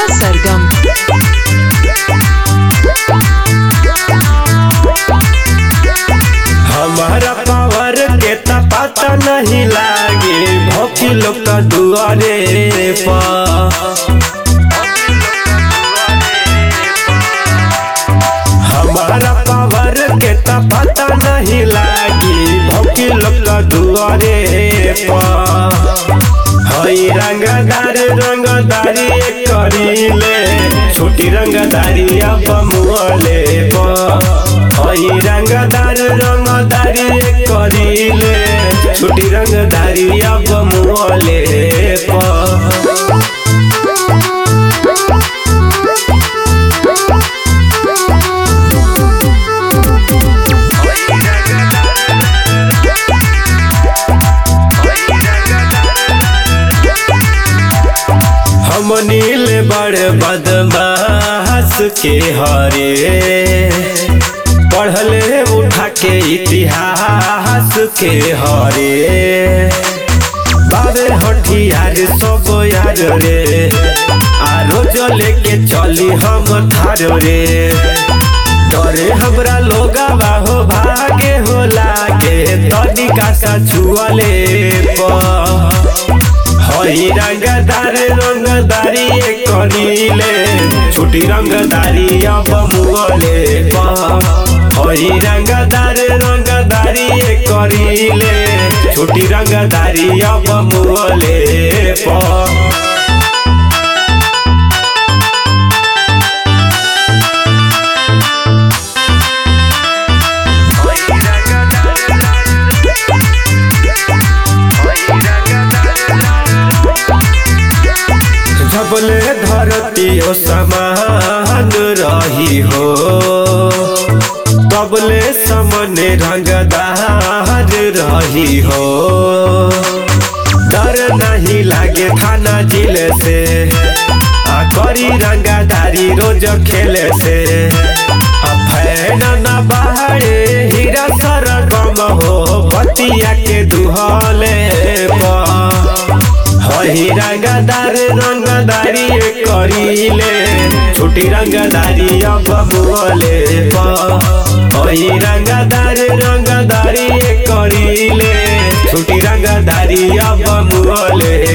राजा सरगम हमारा पावर के त पता नहीं लागे भौकी लोग का दुआरे पर हमारा पावर के त पता नहीं लागे भौकी लोग का दुआरे पर हई रंगदार रंगदारी करीले छोटी रंगदारी अब मुहले पर हई रंगदार रंगदारी करीले छोटी रंगदारी अब मुहले पर हम नील बड़ बदमाश के हरे पढ़ले उठा के इतिहास के हरे बाबे हठियार सब यार रे आ रोज लेके चली हम थार रे डरे हमरा लोगा बाहो भागे हो लागे तनिका सा छुअले पर हई रंगदार रंगदारी करीले छोटी रंगदारी अब मुगले हई रंगदार रंगदारी करीले छोटी रंगदारी अब मुगले पर जबले धरती ओ समान रही हो तबले समने रंगदार रही हो डर नहीं लागे थाना जिले से आ करी रंगदारी रोज खेले से आ फैन न बाहरे हीरा सरगम हो बतिया के दुहले पर हई रंगदार रंगदारी करीले छोटी रंगदारी अब मुहले हई रंगदार रंगदारी करीले छोटी रंगदारी अब मुहले